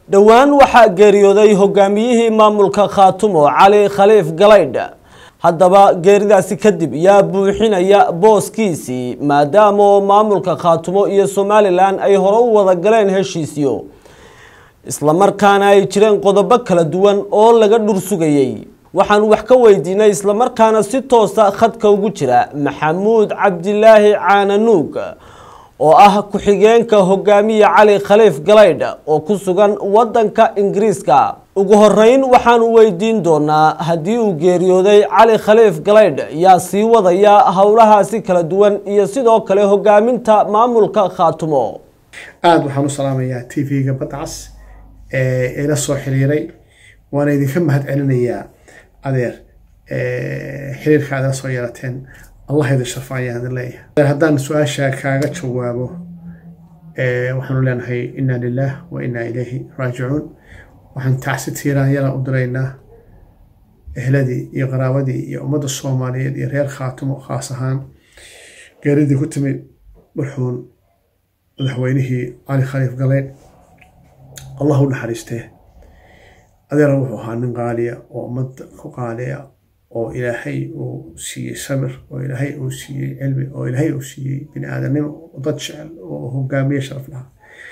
dhowaan waxaa geeriyooday hogaamiyihii maamulka khaatumo cali khaliif galaydh haddaba geeridaasi kadib yaa buuxinaya booskiisii maadaama oo maamulka khaatumo iyo somalilan ay hore u wada galeen heshiisyo islamarkaana ay jireen qodobo kala duwan oo laga dhur sugayey waxaan wax ka weydiinay islamarkaana si toosa khadka ugu jira maxamuud cabdilaahi caananuug oo ah ku-xigeenka hogaamiye cali khaliif galaydh oo ku sugan wadanka ingiriiska ugu horeyn waxaanu weydiin doonaa haddii uu geeriyooday cali khaliif galaydh yaa sii wadaya howlahaasi kala duwan iyo sidoo kale hogaaminta maamulka khaatumo aada waxaan u salaamayaa t v-ga badcas ee ila soo xiriiray waana idinka mahad celinayaa adeer xiriirka aad ila soo yeelateen allah idin sharfa ayaan idin leeyahay haddaan su-aasha kaaga jawaabo waxaanu leenahay inna lilah wa inna ilayhi raajicuun waxaan tacsi tiiraanyala u diraynaa ehladii iyo qaraabadii iyo ummadda soomaaliyeed iyo reer khaatumo khaas ahaan geeridii ku timid marxuun madaxweynihii cali khaliif galeed allah u naxariistee adeera wuxuu ahaa nin qaaliya oo ummadda ku qaaliya oo ilaahay uu siiyey samir oo ilaahay uu siiyey cilmi oo ilaahay uu siiyey bini aadamnimo dad jecel oo hogaamiye sharaf lahaa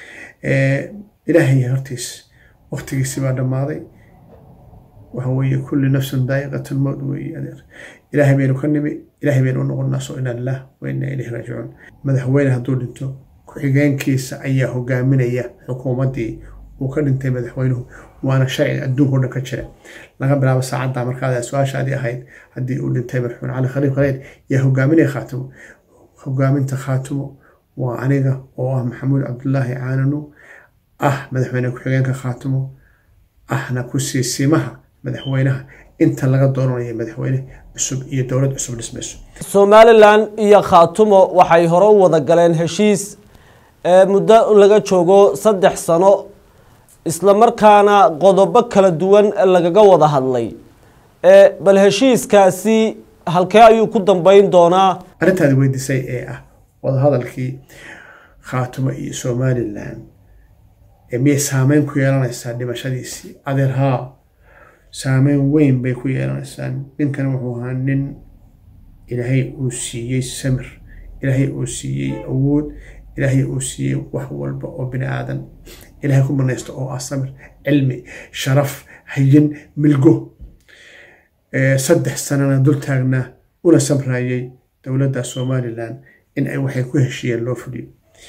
ilaahay hortiis waqtigiisi baa dhammaaday waxa weeye kulli nafsin daa'iqatan mowd weeye adeer ilaahay baynu ka nimi ilaahay baynu u noqonnaa soo inaa lilah wa inaa ilayhi raajicuun madaxweyne hadduu dhinto ku-xigeenkiisa ayaa hogaaminaya xukuumaddii uu ka dhintay madaxweynuhu waana sharci adduunka o dhan ka jira laga bilaabo saacadda markaad su-aashaadii ahayd haddii uu dhintay marxuun cali khaliif khaleed yaa hogaaminaya khaatimo hogaaminta khaatimo waa aniga oo ah maxamuud cabdulaahi caananu ah madaxweyne ku-xigeenka khaatimo ahna ku-siisimaha madaxweynaha inta laga dooranayo madaxweyne cusub iyo dowlad cusub dhismayso somalilan iyo khaatumo waxay hore u wada galeen heshiis muddo laga joogo saddex sano islamarkaana qodobo kala duwan lagaga wada hadlay bal heshiiskaasi halkee ayuu ku dambeyn doonaa arrintaadi weydiisay ee ah wadahadalkii khaatumo iyo somalilan miyay saameyn ku yeelanaysaa dhimashadiisii adeer haa saameyn weyn bay ku yeelanaysaa ninkan wuxuu ahaa nin ilaahay uu siiyey samir ilaahay uu siiyey awood ilaahay uu siiyey wax walba oo bini aadan ilaahay ku banaysto oo ah samir cilmi sharaf hayin milgo saddex sanana dul taagnaa una samraayay dowladda somalilan in ay waxay ku heshiiyeen loo fuliyo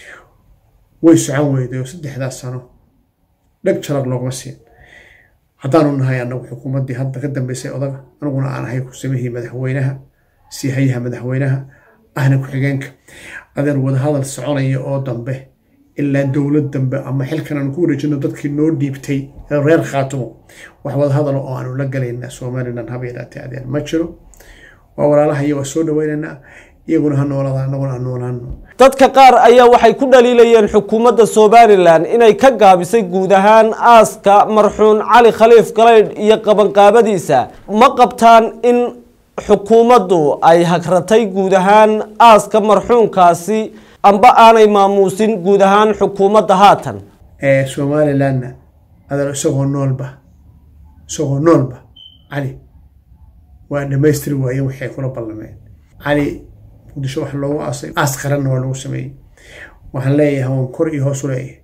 way socon weyday oo saddexdaas sano dheg jarab loogama siin haddaanu nahay anagu xukuumaddii hadda ka dambeysay odaga aniguna aan ahay kusamihii madaxweynaha sii hayaha madaxweynaha ahna ku-xigeenka adeer wadahadal soconaya oo dambe ilaa dowlad dambe ama xilkan aanu ku wareejino dadkii noo dhiibtay reer khaatumo wax wadahadalo oo aanu la galaynaa somalilan haba yaraatee adeer ma jiro waa walaalahayo waa soo dhaweynaynaa iyaguna ha noolada anaguna ha noolaano dadka qaar ayaa waxay ku dhaliilayeen xukuumadda somalilan inay ka gaabisay guud ahaan aaska marxuun cali khaliif galaydh iyo qabanqaabadiisa ma qabtaan in xukuumaddu ay hagratay guud ahaan aaska marxuunkaasi amba aanay maamuusin guud ahaan xukuumadda haatan somalilanna adeer isagoo noolba isagoo noolba cali waa dhammaystiri waaye waxay kula ballameen cali muqdisho wax loogu aasay aas qaranna waa lagu sameeyey waxaan leeyahay waan kor iyo hoos u leeyahay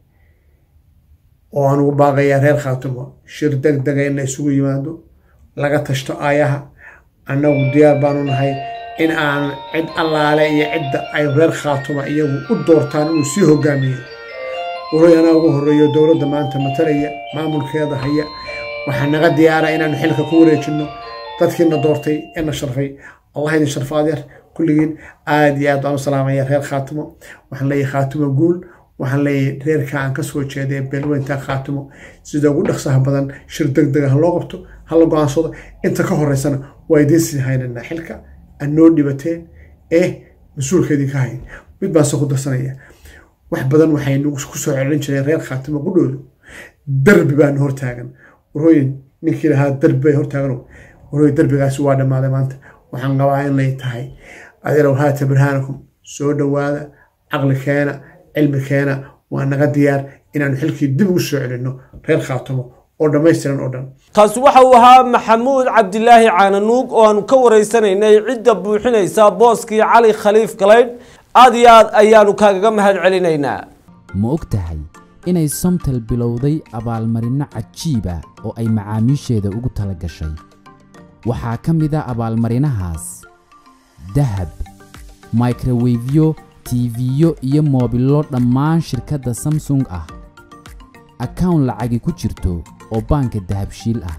oo aan ugu baaqayaa reer khaatumo shir deg dega in la isugu yimaado laga tashto aayaha annagu diyaar baanu nahay in aan cid allaale iyo cidda ay reer khaatuma iyagu u doortaan inuu sii hogaamiyo waroy anaa ugu horreeyo dowladda maanta matalaya maamulkeeda haya waxaa naga diyaara inaanu xilka ku wareejinno dadkiina doortay ee na sharfay allah idin sharfa adeer kulligiin aada iyo aad baan u salaamaya reer khaatimo waxaan leeyahay khaatimo guul waxaan leeyahay reerka aan ka soo jeeday beelweynta khaatimo sida ugu dhaqsaha badan shir deg dega ha loo qabto ha la go-aansado inta ka horeysana waa idiin sii haynaynaa xilka aad noo dhibateen ee mas-uulka idinka hayn mid baan se ku darsanaya wax badan waxay nagu ku soo celin jireen reer khaatimo qudhoodu darbi baanu hortaagan warooyin ninkii lahaa darbi bay hortaagan warooyin darbigaasi waa dhammaaday maanta waxaan qabaa in lay tahay adeerow haata birhaanakum soo dhowaada caqli keena cilmi keena waa naga diyaar inaanu xilkii dib ugu soo celinno reer khaatumo oo dhammaystiran oo dhan kaasi waxa uu ahaa maxamuud cabdilaahi caananuug oo aanu ka waraysanaynay cidda buuxinaysa booskii cali khaliif galaydh aad iyo aad ayaanu kaagaga mahad celinaynaa ma og tahay inay somtel bilowday abaalmarinno cajiiba oo ay macaamiisheeda ugu tala gashay waxaa ka mid a abaalmarinahaas dahab microwefyo tiifiyo iyo moobillo dhammaan shirkadda samsung ah akawn lacagi ku jirto oo baanka dahabshiil ah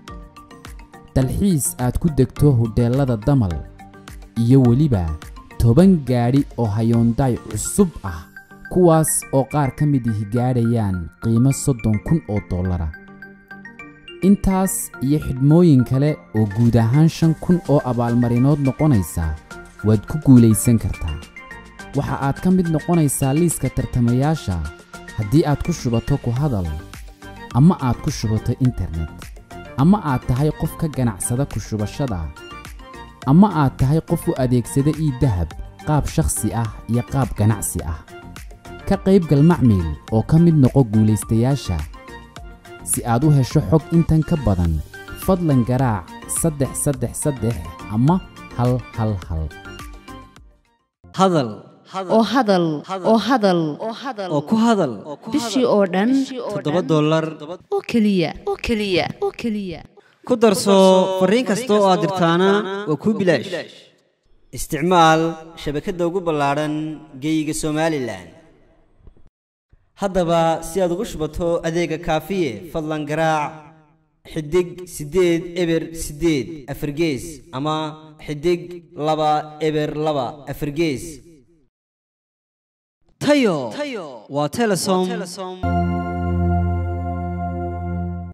dalxiis aad ku degto hudheellada damal iyo weliba toban gaadhi oo hayoondaay cusub ah kuwaas oo qaar ka mid ihi gaadhayaan qiimo soddon kun oo dollara intaas iyo xidhmooyin kale oo guud ahaan shan kun oo abaalmarinood noqonaysa waad ku guulaysan kartaa waxa aad ka mid noqonaysaa liiska tartamayaasha haddii aad ku shubato ku hadal ama aad ku shubato internet ama aad tahay qof ka ganacsada ku shubashada ama aad tahay qof u adeegsada ii dahab qaab shakhsi ah iyo qaab ganacsi ah ka qaybgal macmiil oo ka mid noqo guulaystayaasha si aad u hesho xog intan ka badan fadlan garaac saddex saddex saddex ama hal hal hal hadal oo hadal oo hadal oo ku hadal bishii oo dhan toddoba dollar oo keliya oo keliya oo keliya ku darso fariin kasta oo aad dirtaana waa kuu bilaash isticmaal shabakadda ugu ballaadhan geeyiga somalilan haddaba si aad ugu shubato adeega kaafiye fadlan garaac xidig siddeed eber siddeed afargees ama xidig laba eber laba afargees tayo waa telesom